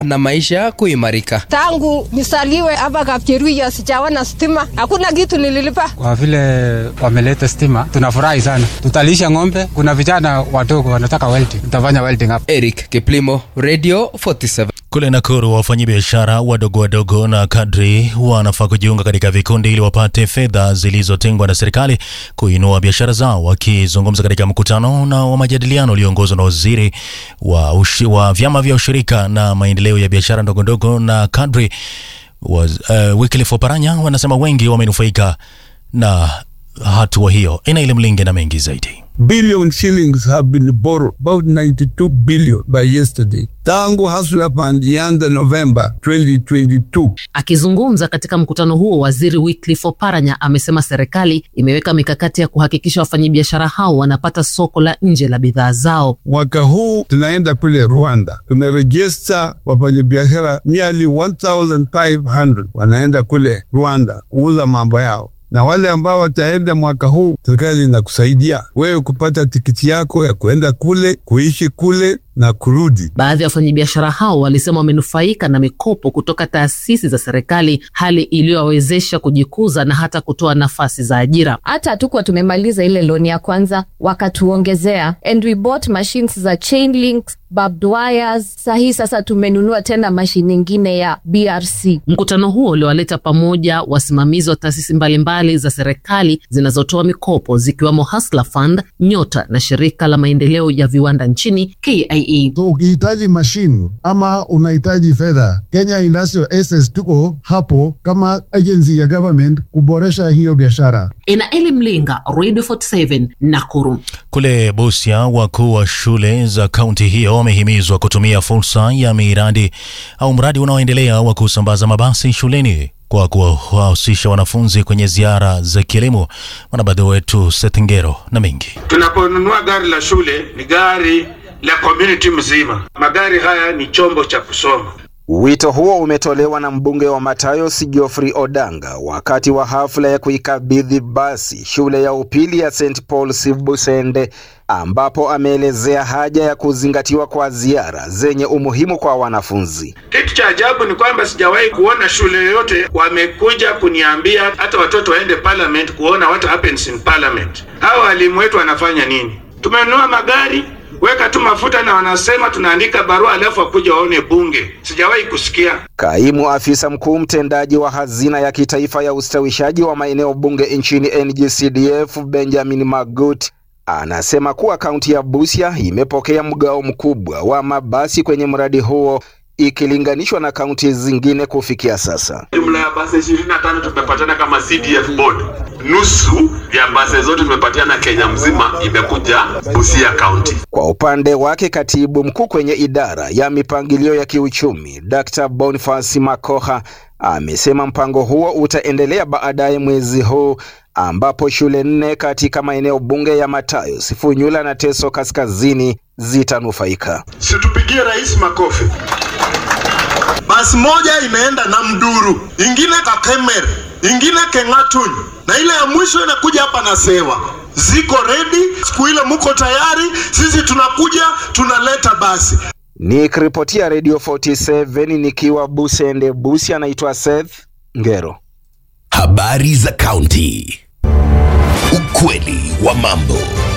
na maisha kuimarika. Tangu nisaliwe hapa Kapcheruiyot sijaona stima, hakuna kitu nililipa. Kwa vile wameleta stima, tunafurahi sana. Tutalisha ng'ombe. Kuna vijana wadogo wanataka welding, tutafanya welding hapa. Eric Kiplimo, Radio 47. Kule Nakuru, wafanyabiashara wadogo wadogo na kadri wanafaa kujiunga katika vikundi ili wapate fedha zilizotengwa na serikali kuinua biashara zao. Wakizungumza katika mkutano na wa majadiliano ulioongozwa na waziri wa, ushi, wa vyama vya ushirika na maendeleo ya biashara ndogo ndogo na kadri was, uh, Wycliffe Oparanya wanasema wengi wamenufaika na hatua hiyo. Ina Mlinge na mengi zaidi. billion shillings have been borrowed, about 92 billion by yesterday. Tangu Hustler Fund ianze Novemba 2022. Akizungumza katika mkutano huo, waziri Wycliffe Oparanya amesema serikali imeweka mikakati ya kuhakikisha wafanyabiashara hao wanapata soko la nje la bidhaa zao. Mwaka huu tunaenda kule Rwanda, tumerejista wafanyabiashara nearly 1500 wanaenda kule Rwanda kuuza mambo yao na wale ambao wataenda mwaka huu, serikali inakusaidia wewe kupata tikiti yako ya kuenda kule, kuishi kule na kurudi. Baadhi ya wafanyabiashara hao walisema wamenufaika na mikopo kutoka taasisi za serikali, hali iliyowawezesha kujikuza na hata kutoa nafasi za ajira. hata hatukuwa tumemaliza ile loni ya kwanza wakatuongezea and we bought machines za chain links barbed wires sahii sasa tumenunua tena mashine nyingine ya brc Mkutano huo uliwaleta pamoja wasimamizi wa taasisi mbalimbali za serikali zinazotoa mikopo zikiwemo Hustler Fund, Nyota na shirika la maendeleo ya viwanda nchini KIE. So ukihitaji mashine ama unahitaji fedha, Kenya Industrial Access tuko hapo kama agency ya government kuboresha hiyo biashara. Ina Eli Mlinga, Radio 47 Nakuru. Kule Busia, wakuu wa shule za kaunti hiyo wamehimizwa kutumia fursa ya miradi au mradi unaoendelea wa kusambaza mabasi shuleni kwa kuwahusisha wanafunzi kwenye ziara za kielimu. Mwanahabari wetu Setengero na mengi Tunaponunua gari la shule ni gari la community mzima. Magari haya ni chombo cha kusoma. Wito huo umetolewa na mbunge wa Matayos Geoffrey Odanga wakati wa hafla ya kuikabidhi basi shule ya upili ya St Paul's Busende, ambapo ameelezea haja ya kuzingatiwa kwa ziara zenye umuhimu kwa wanafunzi. Kitu cha ajabu ni kwamba sijawahi kuona shule yoyote wamekuja kuniambia hata watoto waende parliament kuona what happens in parliament. Hawa walimu wetu wanafanya nini? Tumenunua magari weka tu mafuta na wanasema tunaandika barua alafu wakuja waone bunge. Sijawahi kusikia. Kaimu afisa mkuu mtendaji wa hazina ya kitaifa ya ustawishaji wa maeneo bunge nchini NGCDF Benjamin Magut anasema kuwa kaunti ya Busia imepokea mgao mkubwa wa mabasi kwenye mradi huo ikilinganishwa na kaunti zingine kufikia sasa. Jumla ya basi ishirini na tano tumepatiana kama CDF board. Nusu ya basi zote tumepatiana Kenya mzima imekuja Busia County. Kwa upande wake, katibu mkuu kwenye idara ya mipangilio ya kiuchumi Dr. Boniface Makoha amesema mpango huo utaendelea baadaye mwezi huu ambapo shule nne katika maeneo bunge ya Matayos, Funyula na Teso Kaskazini zitanufaika. Situpigie rais makofi. Basi moja imeenda na Mduru, ingine Kakemer, ingine Keng'atuny na ile ya mwisho inakuja hapa na Sewa. Ziko ready, siku ile muko tayari, sisi tunakuja tunaleta basi. Nikiripotia Radio 47 nikiwa Busende, Busia, anaitwa Seth Ngero. Habari za kaunti. Ukweli wa mambo.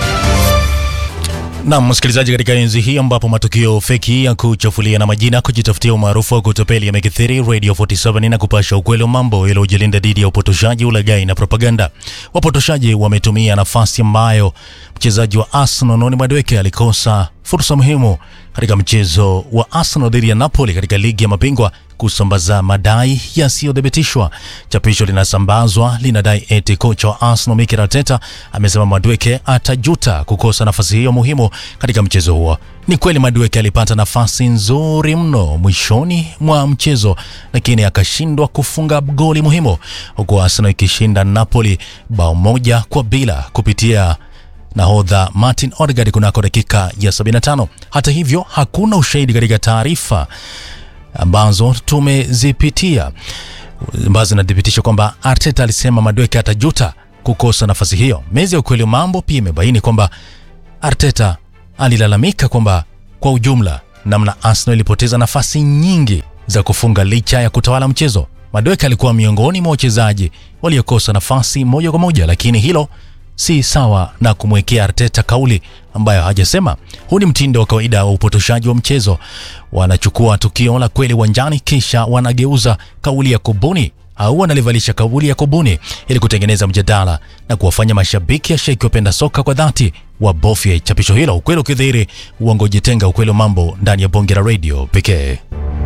na msikilizaji, katika enzi hii ambapo matukio feki ya kuchafulia na majina kujitafutia umaarufu wa kutopeli yamekithiri, Radio 47 na kupasha ukweli wa mambo ili ujilinda dhidi ya upotoshaji, ulaghai na propaganda. Wapotoshaji wametumia nafasi ambayo mchezaji wa Arsenal Noni Madueke alikosa fursa muhimu katika mchezo wa Arsenal dhidi ya Napoli katika ligi ya mabingwa kusambaza madai yasiyothibitishwa. Chapisho linasambazwa linadai eti kocha wa Arsenal Mikel Arteta amesema Madueke atajuta kukosa nafasi hiyo muhimu katika mchezo huo. Ni kweli Madueke alipata nafasi nzuri mno mwishoni mwa mchezo, lakini akashindwa kufunga goli muhimu, huku Arsenal ikishinda Napoli bao moja kwa bila kupitia nahodha Martin Odegaard kunako dakika ya 75. Hata hivyo hakuna ushahidi katika taarifa ambazo tumezipitia ambazo zinathibitisha kwamba Arteta alisema Madueke atajuta kukosa nafasi hiyo. Mezi ya ukweli wa mambo pia imebaini kwamba Arteta alilalamika kwamba kwa ujumla namna Arsenal ilipoteza nafasi nyingi za kufunga licha ya kutawala mchezo. Madueke alikuwa miongoni mwa wachezaji waliokosa nafasi moja kwa moja, lakini hilo si sawa na kumwekea Arteta kauli ambayo hajasema. Huu ni mtindo wa kawaida wa upotoshaji wa mchezo. Wanachukua tukio la kweli uwanjani, kisha wanageuza kauli ya kubuni au wanalivalisha kauli ya kubuni ili kutengeneza mjadala na kuwafanya mashabiki ya sheki wapenda soka kwa dhati wabofye chapisho hilo. Ukweli ukidhihiri, uongo jitenga. Ukweli wa mambo ndani ya bonge la radio pekee.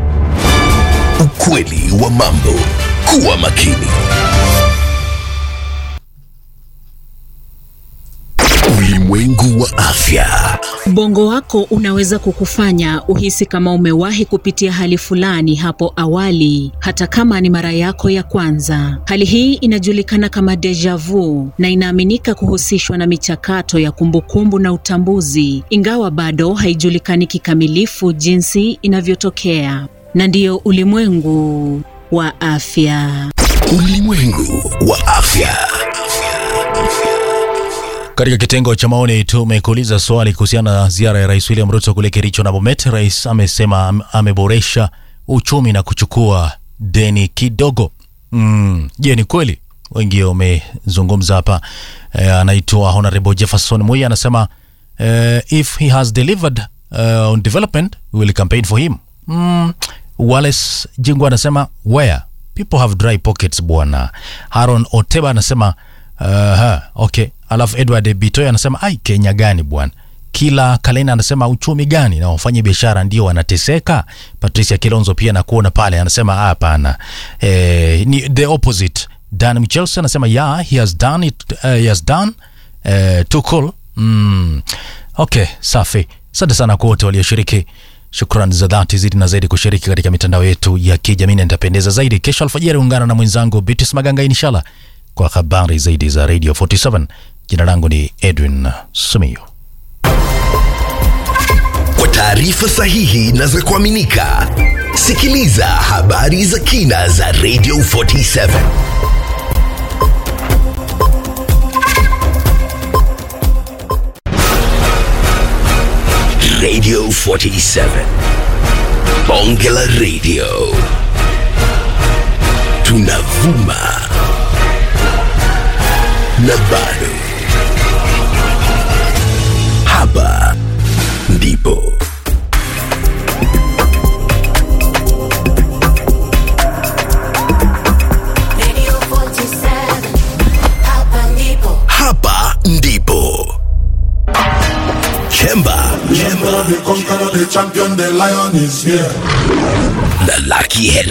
Ukweli wa mambo. Kuwa makini. Ulimwengu wa afya. Ubongo wako unaweza kukufanya uhisi kama umewahi kupitia hali fulani hapo awali, hata kama ni mara yako ya kwanza. Hali hii inajulikana kama deja vu na inaaminika kuhusishwa na michakato ya kumbukumbu na utambuzi, ingawa bado haijulikani kikamilifu jinsi inavyotokea. Na ndiyo ulimwengu wa afya. Ulimwengu wa afya. Katika kitengo cha maoni tumekuuliza swali kuhusiana na ziara ya Rais William Ruto kule Kericho na Bomet. Rais amesema am- ameboresha uchumi na kuchukua deni kidogo. Mm, je, ni kweli? Wengi wamezungumza hapa. Eh, anaitwa Honorable Jefferson Muya anasema eh, if he has delivered uh, on development we will campaign for him. Mm, Wallace Jingu anasema where people have dry pockets bwana. Haron Oteba anasema uh, okay. Alafu Edward Bitoy anasema ai, Kenya gani bwana? Kila Kalena anasema uchumi gani na wafanye biashara ndio wanateseka. Patricia Kilonzo pia nakuona pale anasema "Ah, hapana, eh, ni the opposite. Dan Michelson anasema yeah, he has done it, uh, he has done uh, too cool. Mm. Okay, safi. Asante sana kwa wote walioshiriki. Shukrani za dhati zidi na zaidi kushiriki katika mitandao yetu ya kijamii na nitapendeza zaidi. Kesho alfajiri ungana na mwenzangu Bitis Maganga inshallah kwa habari zaidi za Radio 47. Jina langu ni Edwin Sumio. Kwa taarifa sahihi na za kuaminika, sikiliza habari za kina za Radio 47. Radio 47. Bonge la Radio. Tunavuma na bado. Hapa ndipo. Hapa ndipo. Chemba. Remember the conqueror, the champion, the lion is here. Na Lucky Henry.